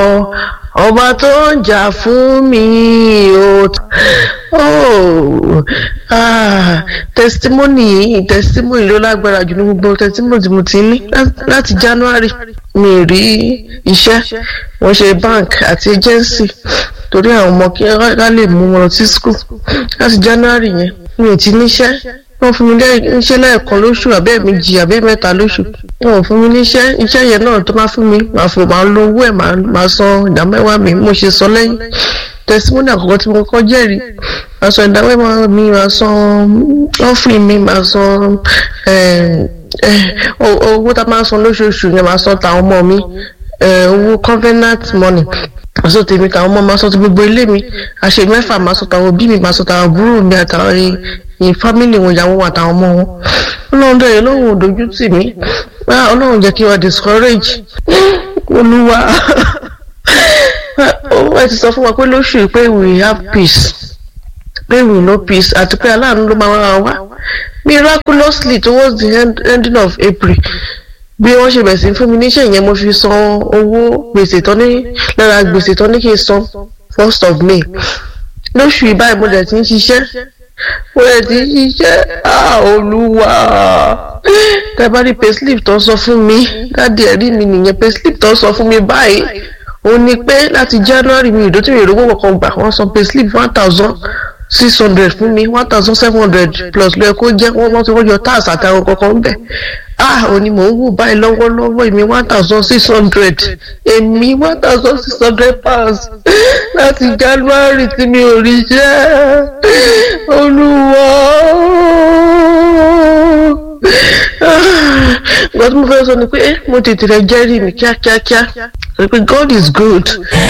ọba tó ń jà fún mi o oh ah testimony yìí testimony ló lágbára jù ní gbogbo testimony tí mo ti ní láti january mi rí iṣẹ́ wọ́n ṣe bank àti agency torí àwọn ọmọ kí ká lè mú wọn sí school láti january yẹn mi ò ti níṣẹ́ wọ́n fún mi níṣẹ́ lẹ́ẹ̀kan lóṣù àbẹ́ méjì àbẹ́ mẹ́ta lóṣù wọn ò fún mi níṣẹ́ iṣẹ́ yẹn náà tó máa fún mi màá fò máa lo owó ẹ̀ máa san ìdámẹ́wàá mi mo ṣe sọ lẹ́yìn tẹsímọ́nì àkọ́kọ́ tí mo kọ́kọ́ jẹ́rìí màá san ìdámẹ́wàá mi màá san ọ́fìn mi màá san owó tá a máa san lóṣooṣù yẹn màá san tàwọn ọmọ mi owó covenant money àsọ tèmi tàwọn ọmọ máa sọ ti gbogbo ilé mi àṣẹ mẹ́fà máa sọ tàwọn òbí mi máa sọ tàwọn àbúrò mi àtàwọn ẹ̀yìn fámìlì wọn ìyàwó wọn àtàwọn ọmọ wọn ọlọ́run dẹ̀ ọlọ́run ò dojú tì mí ọlọ́run jẹ́ kí wọ́n discourage olúwa ó ti sọ fún wa pé lóṣù pé we have peace pé we no peace àti pé aláàánú ló máa wá wá miraculously towards the end, ending of April bí wọ́n ṣe bẹ̀rẹ̀ sí fún mi níṣẹ́ yẹn mo fi san owó gbèsè tán ní lára gbèsè tán ní kí n san first of May lóṣù ìbáyìí mo dẹ̀ ti ń ṣiṣẹ́ mo dẹ̀ ti ń ṣiṣẹ́ olúwa tẹ́bárí payslip tó sọ fún mi dáàdi ẹ̀rí mi nìyẹn payslip tó sọ fún mi báyìí ó ní pé láti January mi ìdótí mi ìrówó kankan gbà wọ́n san payslip one thousand six hundred fún mi one thousand seven hundred plus lóye kó jẹ́ wọ́n wọ́n ti wọ́n yọ tax àtàwọn kankan bẹ̀ ah òní mò ń wò báyìí lọ́wọ́lọ́wọ́ èmi one thousand six hundred èmi one thousand six hundred pounds láti January tí mi ò rí jẹ́ olúwa nǹkan tí mo fẹ́ sọ ni pé mo tètè rẹ jẹ́rìí mi kíákíákíá pé God is good